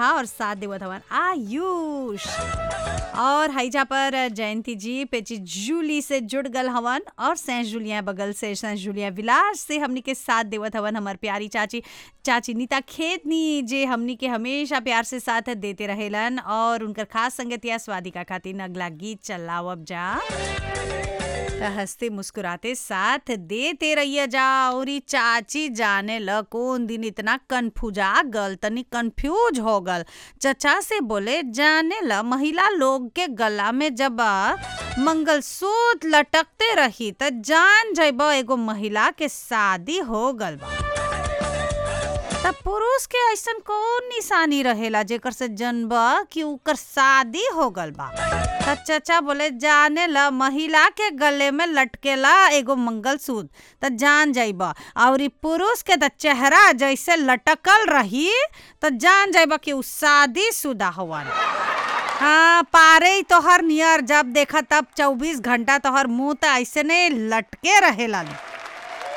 हा और साथ देवत हवन आयुष और हैजा पर जयंती जी पेची जूली से जुड़ गल हवन और सेंट जुलिया बगल से सेंट जुलिया विलास से हमनी के साथ देवत हवन हमार प्यारी चाची चाची नीता खेतनी जे हमनी के हमेशा प्यार से साथ देते रहेलन और उनकर खास संगतिया स्वादिका खातिर अगला गीत चलावब जा त हंसते मुस्कुराते साथ देते रहिए जा और ई चाची जाने ल कौन दिन इतना कन्फ्यूजा गल तनी कंफ्यूज हो गल चचा से बोले जाने ल महिला लोग के गला में जब मंगलसूत्र लटकते रही त जान जइब एगो महिला के शादी हो गल बा तब पुरुष के ऐसन कौन निशानी रहेला जेकर से जनब कि उकर शादी हो गल बा त चचा बोले जाने ल महिला के गले में लटकेला एगो मंगलसूत्र त जान जाइब और ई पुरुष के त चेहरा जैसे लटकल रही त जान जाइब कि उ शादी शुदा हवन हाँ पारे तोहर नियर जब देखा तब चौबीस घंटा तोहर मुंह त ऐसे ने लटके रहेला